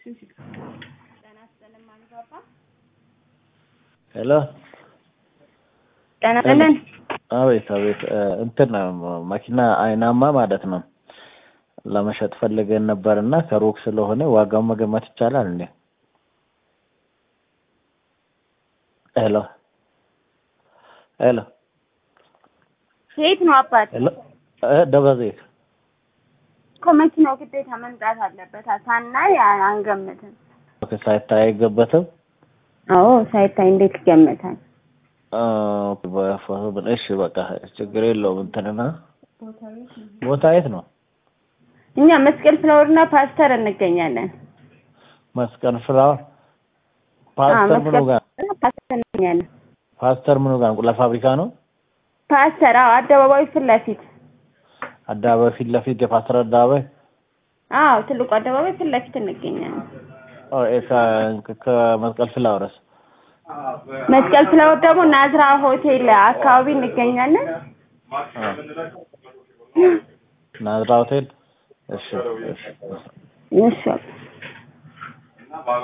ሄሎ ጤና ይስጥልን። አቤት አቤት እ እንትን መኪና አይናማ ማለት ነው ለመሸጥ ፈልገን ነበር እና ከሩቅ ስለሆነ ዋጋውን መገመት ይቻላል እንዴ? ሄሎ ሄሎ የት ነው አባት? ሄሎ እ ደብረ ዘይት እኮ መኪናው ግዴታ መምጣት አለበት። ሳናይ አንገምትም። ኦኬ፣ ሳይታይ አይገበትም። አዎ ሳይታይ እንዴት ይገመታል? አ፣ በፎቶ ብን- እሺ በቃ ችግር የለውም። እንትንና ቦታ የት ነው? እኛ መስቀል ፍላወርና ፓስተር እንገኛለን። መስቀል ፍላወር ፓስተር ምኑ ጋር መስቀል ፓስተር እንገኛለን። ፓስተር ምኑ ጋር እንቁላል ፋብሪካ ነው? ፓስተር አዎ፣ አደባባዩ ፊት ለፊት አደባባይ ፊት ለፊት የፓስተር አደባባይ አዎ፣ ትልቁ አደባባይ ፊት ለፊት እንገኛለን። ኦ፣ እ፣ ከ- ከመስቀል ፍላወርስ መስቀል ፍላወር ደግሞ ናዝራ ሆቴል አካባቢ እንገኛለን። አ፣ ናዝራ ሆቴል። እሺ እሺ እሺ